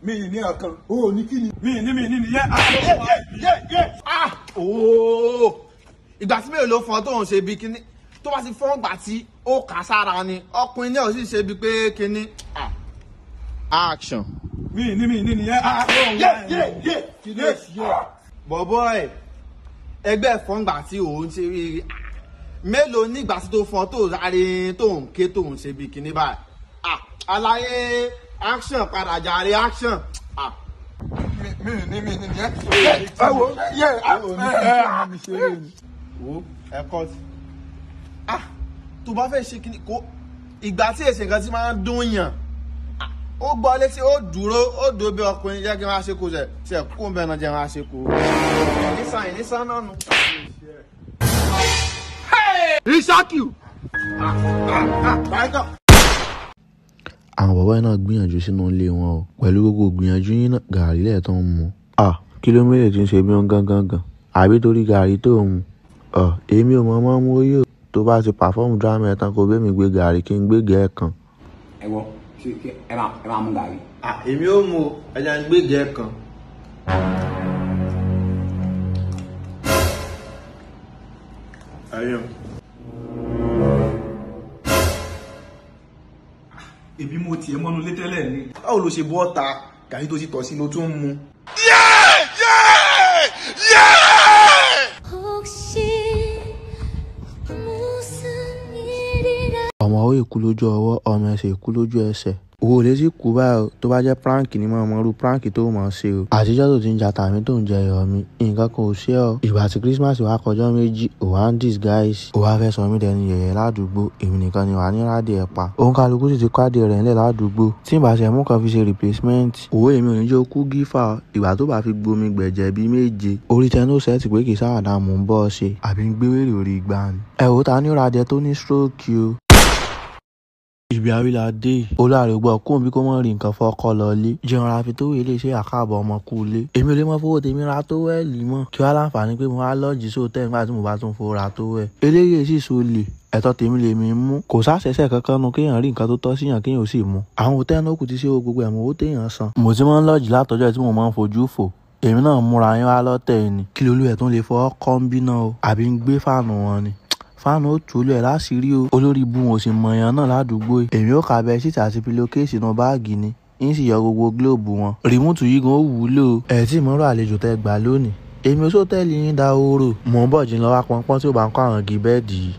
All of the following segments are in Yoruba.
mi ì ní ọkàn o ò ní kí ni. mi ní mi ní nìyẹn. ooo ìgbà tí mélòó ló fọn tó ń ṣe bí kíní tó bá ti fọ́n gbà tí ó kà sára ni ọkùnrin náà sì ṣe bí pé kíní. action. mi ní mi ní nìyẹn. kí ló ṣe é. bọ̀bọ̀ ẹ̀ ẹgbẹ́ fọ́n gbà tí òun ṣe rí mélòó nígbà tí tó fọn tó sáré tó ń ké tó ń ṣe bí kíní báyìí. Ah, àlàyé action padà jàre action. Ah, mi ì ní mi ní nìyẹn. ẹ wo yẹ ẹ ò ní kí n mi ṣe é ni. wo ẹ kọ́ sí. ah tó bá fẹ́ ṣe kíní kó ìgbà tí èsì nǹkan tí máa ń dún yàn ah, ó gbọ́ létí ó dúró ó dúró bí ọkùnrin jẹ́ kí wọ́n á ṣe kó ṣe ṣe kó ń bẹ̀ náà jẹ́ wọ́n á ṣe kó. nísàn yìí nísàn náà nù. Ìṣákìú. àwọn bàbá yìí náà gbìyànjú sínú ilé wọn o pẹ̀lú gbogbo gbìyànjú yín náà gàrí lẹ́ẹ̀ tó ń mu. à kìlómítà tí ń ṣe bí wọn gángan gan àbí torí gàrí tó ń mu. ọ èmi ò mọ ọmọ mú yóò tó bá ti pàfọ́ọ̀mù dírámà ẹ̀ tán kó bẹ́ẹ̀ mi gbé gàrí kí n gbé gẹ̀ẹ́ kan. ẹ wọ ṣe kí ẹ máa ẹ máa mú gàrí. Ah, èmi ò mú o ẹja ń gbégi ẹ kan. ayọ̀ ebi mo tiẹ̀ mọ́nu lé tẹ́lẹ̀ ni. báwo ló ṣe bọ́ ta gàrí tó ti tọ̀ sí ló tún ń mu. 혹시 무슨 일이라 ọmọ ó èkú lójú ọwọ́ ọmọ ẹsẹ̀ èkú lójú ẹsẹ̀ owó lè sì kú báyìí o tó bá jẹ́ prank ni mo mọ irú prank tó mọ̀ ṣe o àtijọ́ tó ti ń ja tàmí tó ń jẹ ẹ̀yọ̀ mi nǹkan kan ò ṣe ọ́ ìgbà tí christmas wá kọjọ́ méjì ò wá ń disguise ò wá fẹ́ sọ mí dẹni yẹ̀yẹ́ ládùúgbò èmi nìkan ni wà ní rádìí ẹ̀ pa òun kálukú sì ti kádì rẹ̀ ńlẹ̀ ládùúgbò tí ìbá ṣe mú kan fi ṣe replacement owó èmi ò ní jẹ́ okú gífà ìgbà tó bá fi gbomi gbẹ̀jẹ̀ bíi méje orí tẹnu sẹ́ẹ̀tì pé kì í sáwàdà mò ń bọ́ ọ ṣe àbí ń gbé wèrè orí ìgbà ni ẹ̀ wò ta ní ó ra adìẹ tó ní stroke o ibi àríla dé olùdarí gbọ́ kó bí kò mọ̀ rí nǹkan fọ́kọ́ lọ́lé jẹun ra fi tó wé lè ṣe àkàbọ̀ ọmọ kú ilé èmi ò lè mọ fowó tèmi ra tó wẹ́ẹ̀lì mọ́ kí wàá láǹfààní pé mo wá lọ́ọ̀jì sóòtẹ́ nígbà tí mo bá tún fowó ra tó wẹ̀ eléyìí sì so lè ẹ̀tọ́ tèmi lè mi mú kò sáṣẹṣẹ kankan nu kéèyàn rí nǹkan tó tọ́ síyàn kéèyàn ó sì mú àwọn òtẹ́ náà kù ti ṣe gbogbo ẹ̀mú owó téèyàn san mo ti máa ń lọ́ọ̀jì látọjọ́ tí mo máa ń fojú fò èmi náà múra yín wá lọ́tẹ̀ ni kí lolú ẹ̀ tún lè fọ́ kọ́ ń bí náà o àbí ń gbé fáànù wọn ni fáànù ó tù ú lẹ̀ láṣìírí o olórí ibu wọn ò sì mọ̀yàn náà ládùúgbò yìí èmi ó kà bẹ síta àti pílókèsì inú báàgì ni yín sì yọ gbogbo gílóòbù wọn rìmúùtù yìí gan ó wúlò ẹ̀ tí ìmọ̀ràn àlejò tẹ gbà lónìí èmi ó sọ́tẹ́ẹ̀lì yín da ooró mò ń bọ̀ jí lọ́wọ́ pọnpọ́n tí ó bá ń kọ́ àwọn igi bẹ́ẹ̀dì yìí.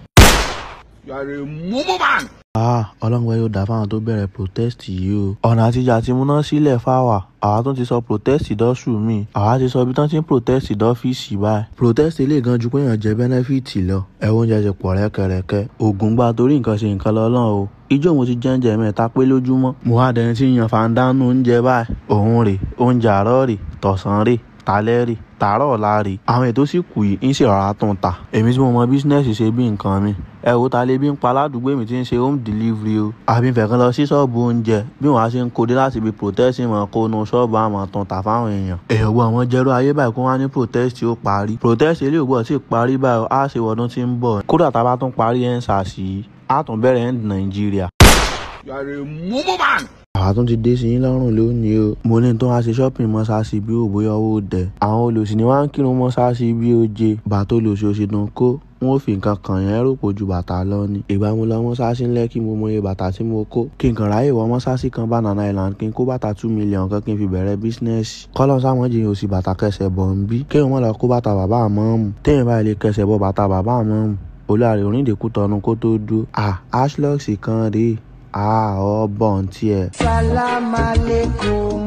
you are a mumu man. ah ọlọ́ngbẹ́ yóò dá fáwọn tó bẹ̀rẹ̀ protest yìí o ọ̀nà àtijọ́ àti múná sílẹ̀ fáwà àwa tún ti sọ protest dọ́sù mi àwa ti sọ ibi tán ti ń protest dọ́fíìsì báyìí protest lè gan ju pé èèyàn jẹ bẹ́nẹ́fìtì lọ ẹ̀wọ̀n oúnjẹ ti pọ̀ rẹ́kẹrẹ́kẹ́ ògùn gba torí nǹkan ṣe nǹkan lọ́lọ́run o ijó mo ti jẹ́ǹjẹ mẹ́ta pé lójúmọ́ mo wá dẹni tí ń yan fàǹdánù oúnjẹ báyìí òun rè oúnjẹ àárọ̀ rè tọ̀sán rè talẹ́ rè tààrọ̀ ọ̀la rè àwọn ètò sì kù yìí ń sì rọra tún ta èmi tí mo mọ bísínẹ́sì ṣe bí nǹkan mi ẹ wo ta lè bí ń pa aládùúgbò mi tí ń ṣe home delivery o àbí ń fẹ̀kan lọ sí ṣọ́ọ̀bù oúnjẹ bí wọ́n á ṣe ń kó dé láti ibi protest mọ̀ kó nu ṣọ́ọ̀bù àmọ̀ tún ta fáwọn èèyàn èèyàn gbọ́ àwọn jẹ́rú ayé báyìí kó wá ní protest ó parí protest ilé ògbọ́ sì parí báyìí á ṣe wọdún tí ń bọ̀ kódà tá a bá tún parí ẹ̀ ń ṣàṣì á tún bẹ̀rẹ̀ ẹ̀ ń nàìjíríà you are a mumu man. àwa tún ti dé sí yín lọ́rùn lónìí o mo ní tó wá ṣe shopping mọ́ṣáláṣí bí ò bóyá owó dẹ̀ àwọn olòṣì ni wọ́n ń kírun mọ́ṣáláṣí bí ó jẹ bàtà olòṣì òṣì dùn kó wọn ò fi nǹkan kàn yẹn rò pò ju bàtà lọ ni ìgbà mo lọ mọ́ṣáláṣí ńlẹ́ kí mo mọye bàtà tí mo kó kí n kàn ráyè wọ mọ́ṣáláṣí kan banana island kí n kó bàtà two million kan kí n fi bẹ̀rẹ̀ bísínẹ́sì kọ́lọ́ sáwọn jìyàn òsì bàtà kẹsẹ̀ bọ̀ ń bí kéwọn mọ̀ lọ kó bàtà bàbá àmọ́ọ̀mù téèyàn báyìí lè kẹsẹ̀ bọ bàtà bàbá àmọ́ọ̀mù olùdarí onídèkú tọnu kó tó dúró à ashlux kan rèé à ọ bọ̀ ń tiẹ̀. Salam alaikum.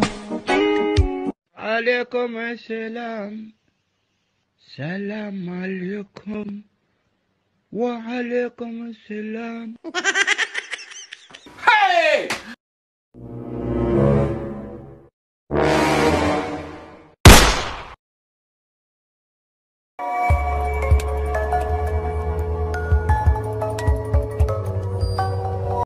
عليكم السلام سلام عليكم وعليكم السلام